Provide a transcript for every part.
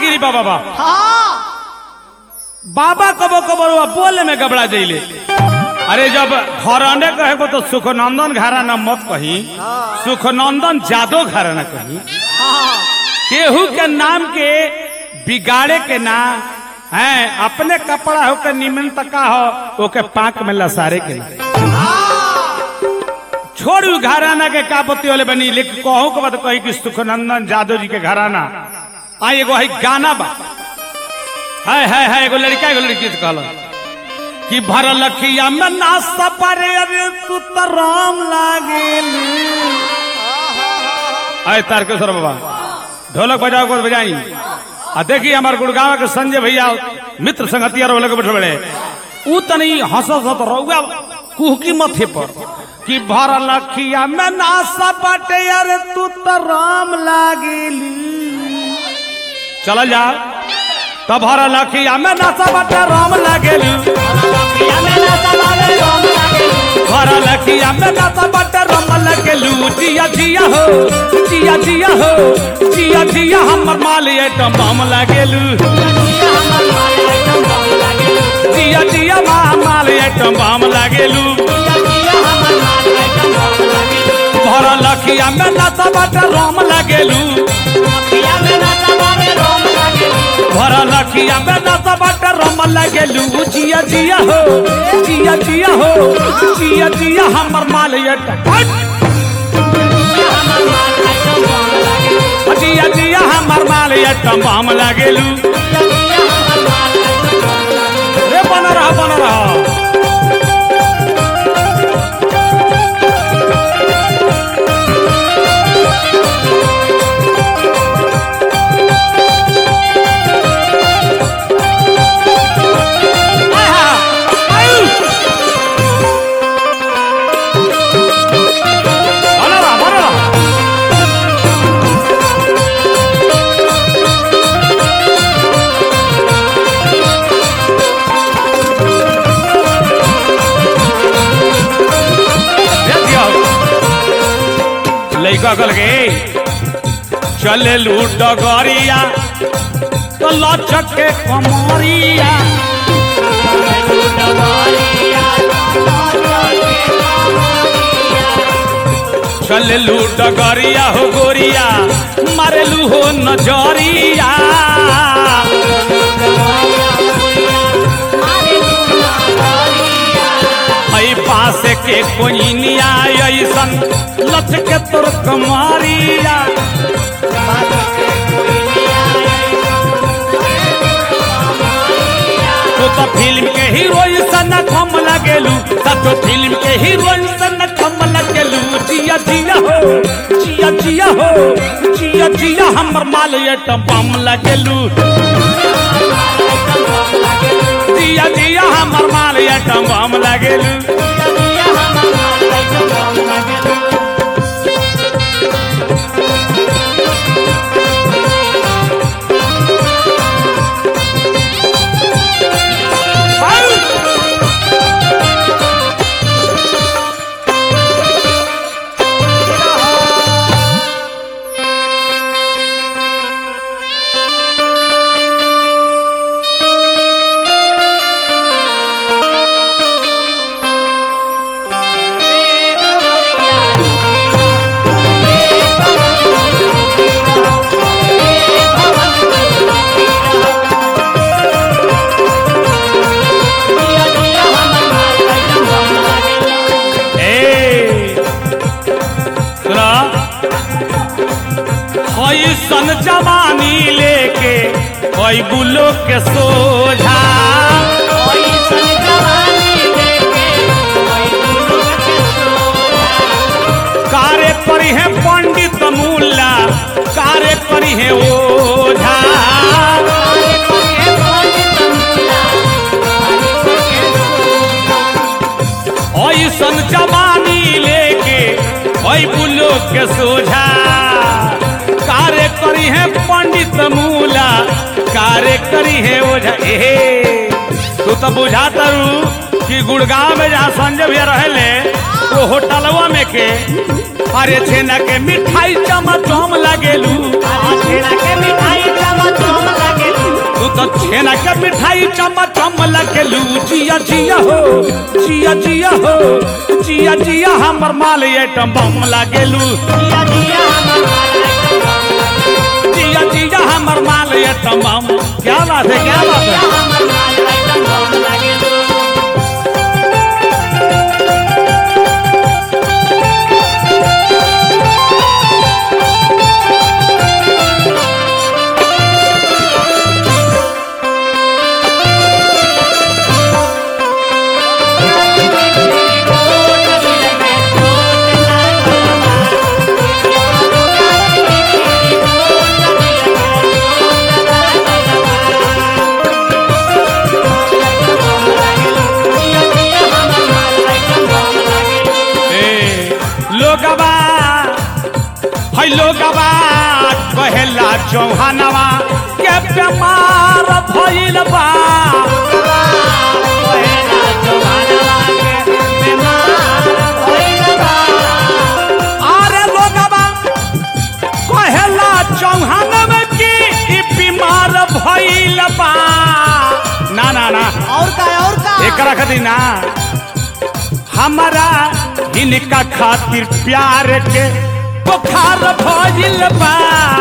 गिरी बाबा बा हाँ बाबा कबो कबो रुआ बोले में गबड़ा जइले अरे जब घराने कहे को तो सुखनंदन घराना मत कही सुखनंदन जादो घराना कही हाँ केहू के नाम के बिगाड़े के ना है अपने कपड़ा हो के निमन तका हो ओके पाक में लसारे के ना छोड़ू घराना के का पति वाले बनी लेकिन कहू के बाद कही कि सुखनंदन जादव जी के घराना आ एगो है गाना बा है है है एगो लड़का एगो लड़की से कहल कि भरल लखिया में ना सपरे अरे तू तो राम लागेल आए तारकेश्वर बाबा ढोलक बजाओ को बजाई आ देखिए हमारे गुड़गांव के संजय भैया मित्र संगतिया रोल के बैठे बड़े ऊ तनी हंसत हंसत रहुआ कुहकी मथे पर कि भरल लखिया में ना सपटे अरे तू तो राम लागेली चल जा तब हर लखिया में नशा बटे राम लगेलू हर लखिया में नशा बटे राम लगेलू जिया जिया हो जिया जिया हो जिया जिया हमर माल आइटम बम लगेलू जिया जिया माल आइटम बम लगेलू भर लखिया में नशा बटे राम लगेलू भर लखिया में नशा बटे राम लगेलू जिया जिया हो जिया जिया हो जिया जिया हमर माल आइटम जिया जिया हमर माल आइटम बम लगेलू रे बन रहा बन रहा आहा, आयु। बन रहा बन रहा देखियो लइका कल के चले लूट गरिया तो लचक के कमरिया चले लूट गरिया हो गोरिया मारेलू हो नजरिया ऐ पास के कोइनिया ऐसन लचके तोर कमरिया तो तो फिल्म के हीरोइन सन कम लगेलू तो फिल्म के हीरोइन सन कम लगेलू जिया जिया हो जिया जिया हो जिया जिया हमर माल आइटम बम लगेलू जिया जिया हमर माल आइटम बम लगेलू ए सुना सन जवानी लेके कोई बुलो के सोझा कार्य करी है पंडित मुल्ला कार्य करी है ओझा ऐसन जवानी लेके ओई बुलो के सोझा कार्य करी है पंडित मूला कार्य करी है ओझा एहे तू तो बुझा तरू कि गुड़गांव में जहाँ संजय भैया रहले तो होटलवा में के अरे छेना के मिठाई चमचम लागेलू छेना के मिठाई चमचम लागेलू तू तो छेना के मिठाई चमचम लगेलू जिया जिया हो जिया जिया हो जिया जिया हमर माल एटम बम लागेलू जिया जिया हमर माल एकदम जिया जिया हमर माल एटम बम क्या बात है क्या बात जिया है हमर माल एकदम बम लागेलू ए लोगवा है लोगवा कहेला चौहानवा के बीमार भइल बा अरे लोगवा कहेला चौहानवा की ई बीमार भइल बा ना ना ना और का और का एकरा खातिर ना हमारा इनका खातिर प्यार के बुखार भइल बा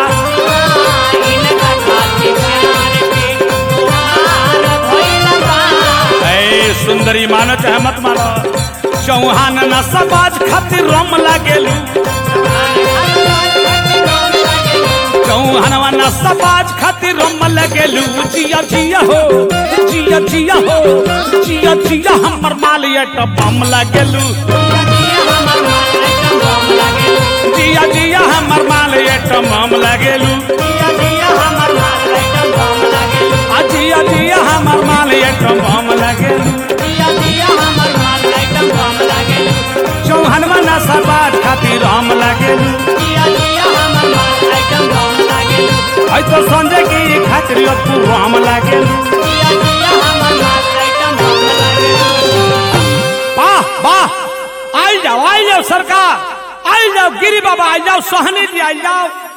इनका खातिर प्यार के बुहार भइल बा ए सुंदरी मानो चाहे मत मानो चौहान न समाज खातिर रम लागेलू चौहानवा न समाज खातिर रम लगेलू जिया जिया हो जिया जिया हो जिया जिया हमर माल एट बम लगेलू जिया जिया हमर माल एट बम लगेलू आ जिया जिया हमर माल एट बम लगेलू चौहानवा न समाज खातिर रम लगेलू आई तो संजय की खातिर तू राम लागेलू वाह वाह आई जाओ आई जाओ सरकार आई जाओ गिरी बाबा आई जाओ सोहनी जी आई जाओ